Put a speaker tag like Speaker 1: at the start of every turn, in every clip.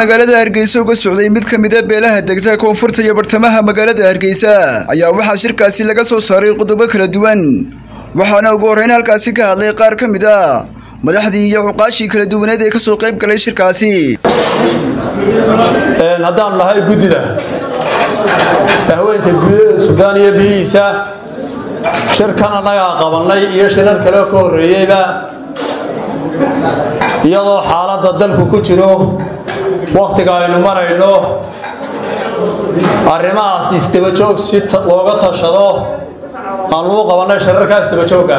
Speaker 1: magaalada hargeysa uga socday mid ka mid a beelaha degta koonfurta iyo bartamaha magaalada hargeysa ayaa waxaa shirkaasi laga soo saaray qodobo kala duwan waxaana ugu horreyn halkaasi ka hadlay qaar ka mid a madaxdii iyo cuqaashii kala duwaneed ee kasoo qayb galay shirkaasi
Speaker 2: haddaan nahay guddida dahweynta guudada suudaan iyo biyihiisa shirkan annagaa qabannay iyo shirar kale ka horreeyeyba iyadoo xaaladda dalku ku jiro wakhtiga aynu marayno arrimahaas isdabajoog si looga tashado aan lagu qabannay shirarkaas dabajoogga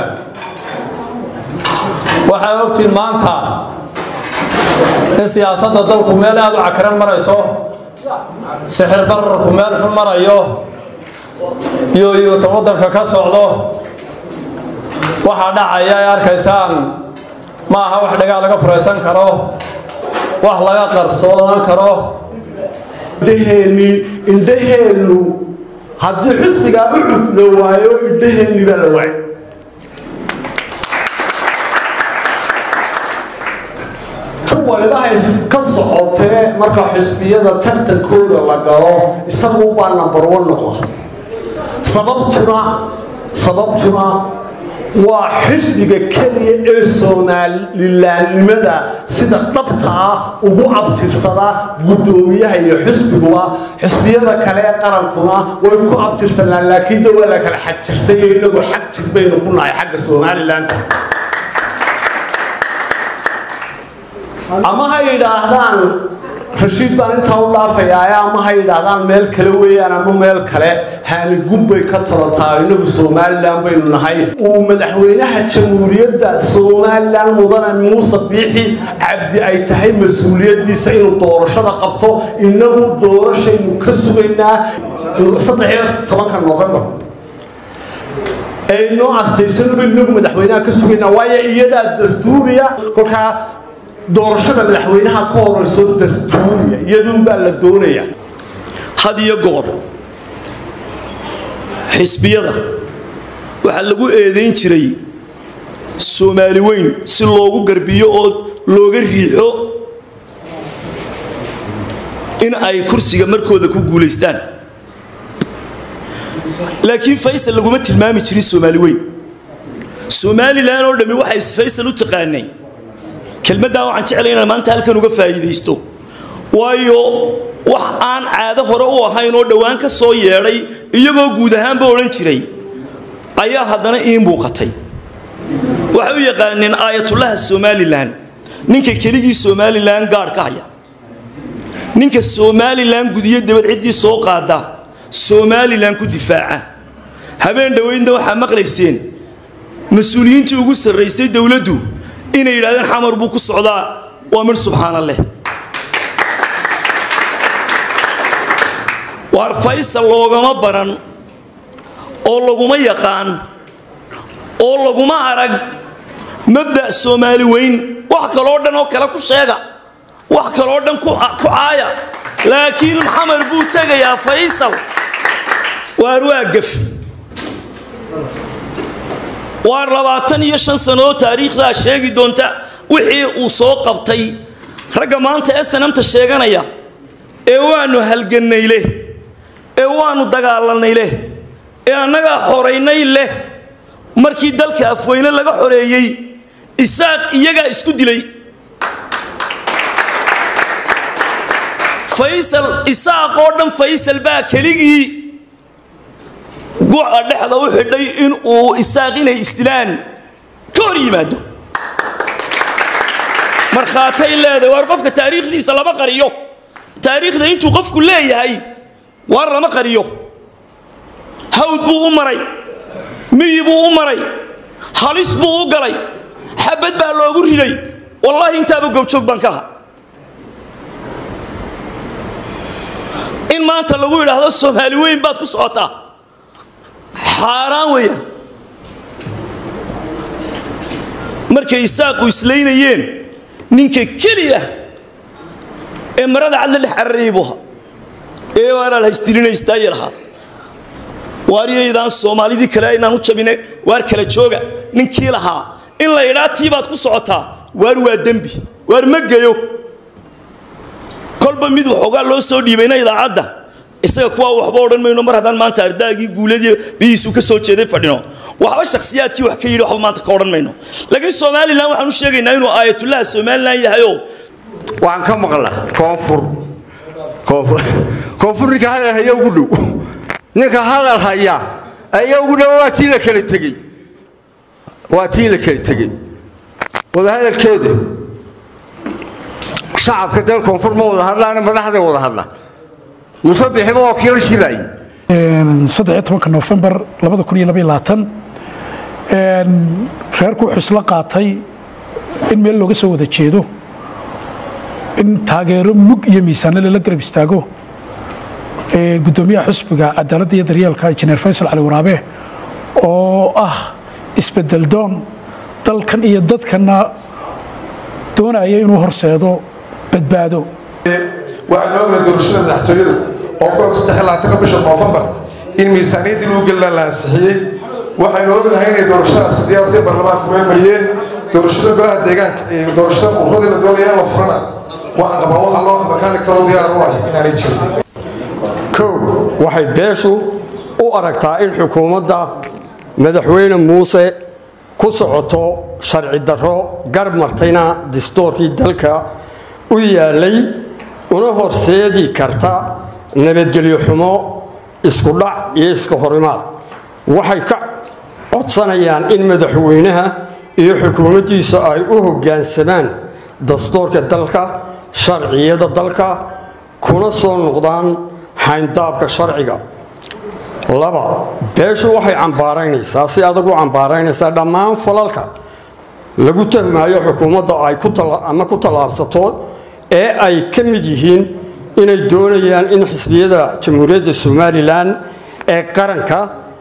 Speaker 2: waxay ogtiin maanta in siyaasadda dalku meel aada u cakaran marayso sixir bararku meel xun marayo iyo iyuuta waddanka ka socdo waxaa dhacaya ay arkaysaan ma aha wax dhagaa laga furaysan karo wax laga qarsoonan karo
Speaker 3: indhaheenni indhaheennu haddii xisbigaa u cudla waayo indhaheenni baa la waay tu walibahay ka socotee marka xisbiyada tartankooda la galo isagu baa number one noqda sababtuna sababtuna waa xisbiga keliya ee soomalilaannimada sida dhabta ah ugu abtirsada guddoomiyaha iyo xisbiguba xisbiyada kale ee qarankuna way ku abtirsanaan laakiin de waa la kala xagjirsay inagu xag jir baynu ku nahay xagga somalilan ama ha yidhaahdaan rashiid baan intaa u dhaafayaa ama ha yidhaahdaan meel kale weeyaan ama meel kale haanigub bay ka tolotaa inagu somalilan baynu nahay uu madaxweynaha jamhuuriyadda somalilan mudane muuse biixi cabdi ay tahay mas-uuliyaddiisa inuu doorashada qabto inagu doorashaynu ka sugaynaa saddexiyo tobanka novembar aynoo astaysanuba inagu madaxweynaha ka sugaynaa waayo iyadaa dastuuriya kolkaa doorashada madaxweynaha ka horeyso dastuuriya iyaduunbaa la doonaya
Speaker 4: had iyo goor xisbiyada waxaa lagu eedayn jiray soomaali weyn si loogu garbiyo oo looga riixo in ay kursiga markooda ku guulaystaan laakiin faysal laguma tilmaami jirin soomaali weyn somalilan oo dhammi waxay faysal u taqaanay kelmaddaa waxaan jeclay inaan maanta halkan uga faa'iidaysto waayo wax aan caado hore u ahayn oo dhowaan ka soo yeedhay iyagoo guud ahaanba odhan jiray ayaa haddana ii muuqatay waxay u yaqaaneen aayatullaha somalilan ninka keligii somalilan gaadh ka haya ninka somalilan gudiyo dabad ciddii soo qaada somalilan ku difaaca habeen dhoweydna waxaa maqlayseen mas-uuliyiintii ugu sarraysay dowladdu inay yidhahdeen xamar buu ku socdaa waa midh subxaana leh waar faysal loogama baran oo laguma yaqaan oo laguma arag mabda' soomaali weyn wax kaloo dhan oo kale ku sheega wax kaloo dhan ku caaya laakiin xamar buu tegayaa faysal waar waa gaf waar labaatan iyo shan sannadood taariikhdaa sheegi doonta wixii uu soo qabtay ragga maanta ee sanamta sheeganaya ee waannu halgannay leh ee waannu dagaalanay leh ee annagaa xoraynay leh markii dalka afweyne laga xoreeyey isaaq iyagaa isku dilay faysal isaaq oo dhan faysal baa keligii guca dhexda u xidhay in uu isaaq inay isdilaan ka hor yimaado markhaatay leedahay waar qofka taariikhdiisa lama qariyo taariikhda intuu qofku leeyahay waar lama qariyo hawd buu u maray miyi buu u maray halis buu u galay xabad baa loogu riday wallaahi intaaba goobjoog baan ka aha in maanta lagu yidhaahdo soomaali weyn baad ku socotaa xaaraan weeyaan markay isaaqu islaynayeen ninka keliya ee marada cad la dhex cararayay buu ahaa ee waaraal haystilinaystaaya lahaa waaryaydaan soomaalidii kale aynaan u jabine waar kala jooga ninkii lahaa in la idhaa tii baad ku socotaa waar waa dembi waar ma geyo kolba mid waxoogaa loo soo dhiibayna idaacadda isaga kuwaa waxba odhan mayno mar haddaan maanta ardaagii guuladii bihiisu ka soo jeeday fadhino waxba shakhsiyaadkii wax ka yidhi waxba maanta ka odhan mayno laakiin somalilan waxaan u sheegaynaa inuu aayatullaha somalilan yahayoo
Speaker 5: waxaan ka maqla koonfur koonfur koonfur ninka hadal haya ugu dhow ninka hadal haya ayaa ugu dhow waa tii la kala tegey waa tii la kala tegey wadahadalkeeda shacabka dal koonfur ma wada hadlaana madaxda wada hadla muuse bixima waa kii la shilay
Speaker 6: saddex iyo tobanka noofembar labada kun iyo laba iyo labaatan reerku wuxuu isla qaatay in meel looga soo wada jeedo in taageero mug iyo miisaanle lala garab istaago gudoomiyaha xusbiga cadaaladda iyo daryeelka injineer faysal cali waraabe oo ah isbedel doon dalkan iyo dadkana doonaya inuu horseedo badbaado
Speaker 7: waxaynu ognahay doorashada madaxtooyadu oo ku og saddex labaatanka bisha noofembar in miisaaniyaddii lagu gelina la ansixiyey waxaynu ognahay inay doorashadaasi diyaartay baarlamaanka meel mariyeen doorashada golaha deegaanka iyo doorashada urradii la doonaya in la furana waxaan qabaa waxa loo makaani kaloo diyaar u ah inaanay jirin
Speaker 5: kow waxay beeshu u aragtaa in xukuumadda madaxweyne muuse ku socoto sharci darro garb martayna distoorkii dalka u yaalay una horseedi karta nabadgelyo xumo isku dhac iyo iska horimaad waxay ka codsanayaan in madaxweynaha iyo xukuumaddiisu ay u hoggaansamaan dastuurka dalka sharciyada dalka kuna soo noqdaan xayndaabka sharciga laba beeshu waxay cambaaraynaysaa si adag u cambaaraynaysaa dhammaan falalka lagu tuhmaayo xukuumadda ay ama ku tallaabsato ee ay ka mid yihiin inay doonayaan in xisbiyada jamhuuriyadda somalilan ee qaranka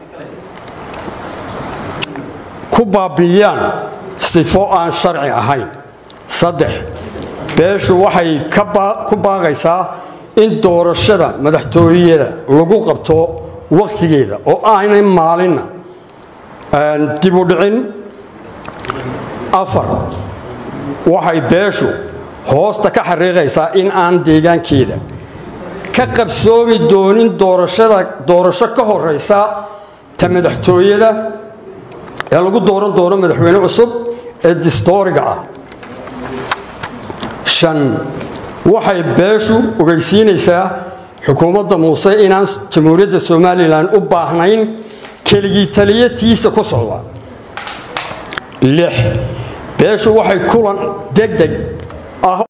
Speaker 5: ku baabi'iyaan sifo aan sharci ahayn saddex beeshu waxay ku baaqaysaa in doorashada madaxtooyada lagu qabto wakhtigeeda oo aanay maalinna dib u dhicin afar waxay beeshu hoosta ka xariiqaysaa in aan deegaankeeda ka qabsoomi doonin doorashada doorasho ka horeysa ta madaxtooyada ee lagu dooran doono madaxweyne cusub ee distooriga ah shan waxay beeshu ogeysiinaysaa xukuumadda muuse inaan jamhuuriyadda somalilan u baahnayn keligii taliyatiisa ku socda lix beeshu waxay kulan deg deg ah